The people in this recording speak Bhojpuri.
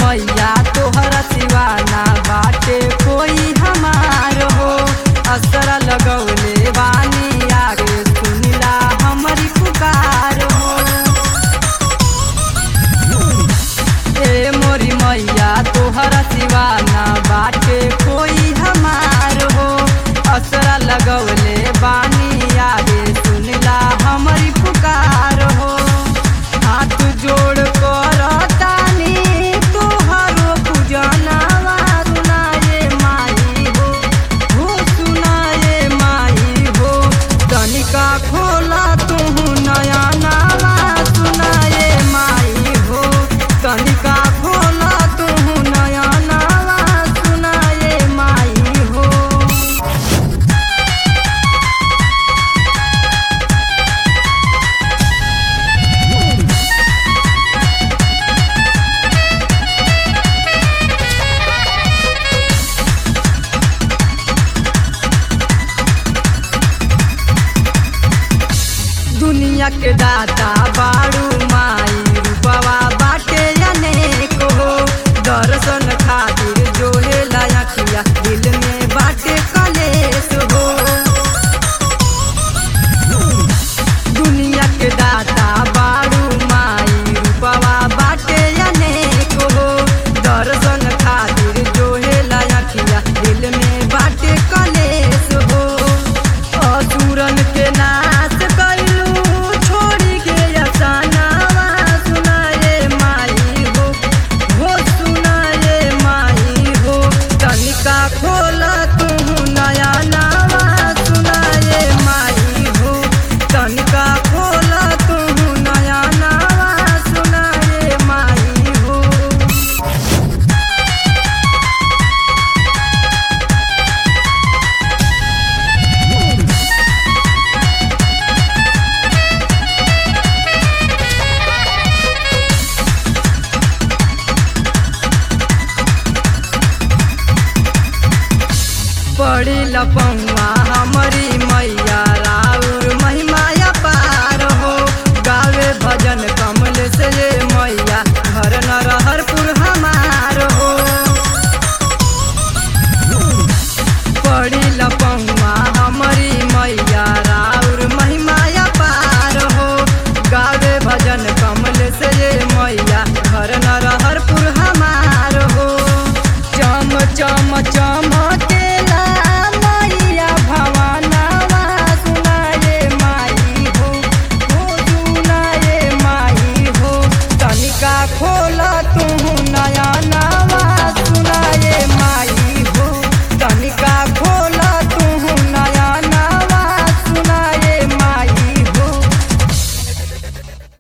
मैया तोहरा सिवाना बाटे कोई हमार हो असरा लगौले बानी आगे सुनिला हमारी पुकार हो ए मोरी मैया तोहरा सिवाना बाटे कोई हमार हो असरा लगौले बानी आगे सुनिला हमारी पुकार हो हाथ जोड़ कर तानी तोहरो पूजनवा सुनाए माई हो हो सुनाए माई हो तनिका खोला तुहू नया नावा सुनाए माई हो तनिका खोला तुहू नया नावा सुनाए माई हो दुनिया के दाता बाड़ू